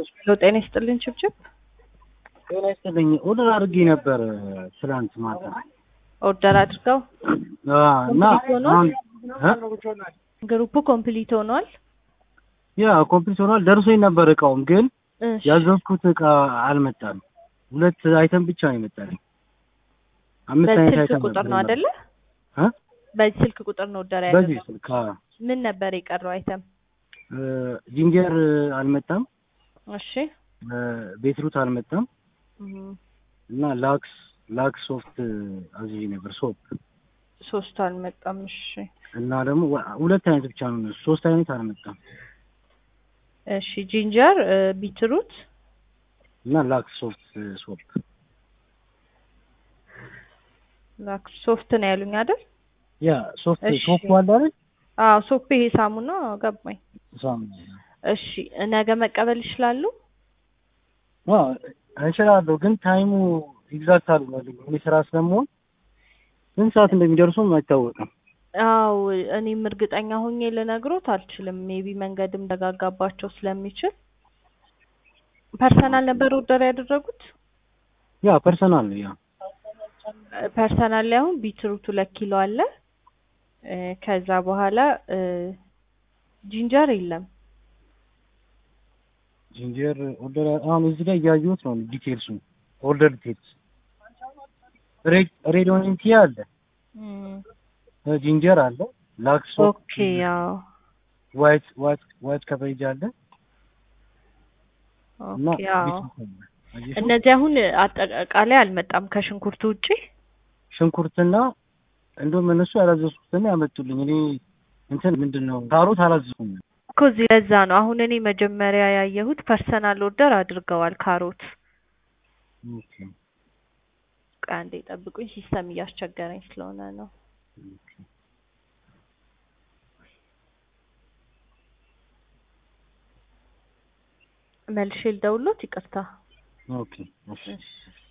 ሄሎ ጤና ይስጥልኝ ችብችብ ጤና ይስጥልኝ። ኦርደር አድርጌ ነበር ትላንት ማታ ኦርደር አድርገው አዎ፣ እና ኮምፕሊት ሆኗል? አሁን እ? ግሩፑ ኮምፕሊት ሆኗል። ያ ኮምፕሊት ሆኗል። ደርሶኝ ነበር እቃውም፣ ግን እሺ ያዘዝኩት እቃ አልመጣም። ሁለት አይተም ብቻ ነው የመጣልኝ። አምስት አይነት በዚህ ስልክ አይተም ቁጥር ነው ነበር አይደለ? እ? በዚህ ስልክ ቁጥር ነው ኦርደር በዚህ ያደረገው። ስልክ አዎ። ምን ነበር የቀረው አይተም? እ፣ ጂንጀር አልመጣም፣ እሺ እ፣ ቤትሩት አልመጣም እም፣ እና ላክስ ላክስ ሶፍት አዝዤ ነበር ሶፕ ሶስቱ አልመጣም። እሺ እና ደግሞ ወ- ሁለት አይነት ብቻ ነው እነሱ፣ ሶስት አይነት አልመጣም እሺ ጂንጀር እ፣ ቢትሩት እና ላክስ ሶፍት ሶፕ ላክ ሶፍት ነው ያሉኝ አይደል? ያ ሶፍት እሺ። ሶፕ አለ አይደል? አዎ ሶፕ ይሄ ሳሙና ገባኝ። ሳሙና እሺ ነገ መቀበል ይችላሉ? አዎ እችላለሁ፣ ግን ታይሙ ኤግዛክት አልሆነልኝም። እኔ ስራ ስለምሆን ስንት ሰዓት እንደሚደርሱም አይታወቅም። አው እኔም እርግጠኛ ሆኜ ልነግሮት አልችልም። ሜቢ መንገድም ደጋጋባቸው ስለሚችል ፐርሰናል ነበር ኦርደር ያደረጉት። ያ ፐርሰናል ነው ያ ፐርሰናል ላይ አሁን ቢትሩት ሁለት ኪሎ አለ። እ፣ ከዛ በኋላ እ፣ ጂንጀር የለም። ጂንጀር ኦርደር አሁን እዚህ ላይ እያየሁት ነው ዲቴልሱ ኦርደር ዲቴልስ ሬድ ኦኒንቲ አለ እም፣ ጂንጀር አለ ላክስ ኦኬ ያው ዋይት ዋይት ዋይት ከቨሬጅ አለ እና ኦኬ ያው ቢትሩት አለ። አየሽው? እነዚህ አሁን አጠቃላይ አልመጣም ከሽንኩርቱ ውጪ። ሽንኩርትና እንደውም እነሱ ያላዘዝኩትን ያመጡልኝ። እኔ እንትን ምንድን ነው ካሮት አላዘዝኩም። እኮ እዚህ ለዛ ነው አሁን እኔ መጀመሪያ ያየሁት ፐርሰናል ኦርደር አድርገዋል ካሮት። ኦኬ ቆይ አንዴ ጠብቁኝ፣ ሲስተም እያስቸገረኝ ስለሆነ ነው። መልሼ ልደውልዎት፣ ይቅርታ። ኦኬ እሺ እሺ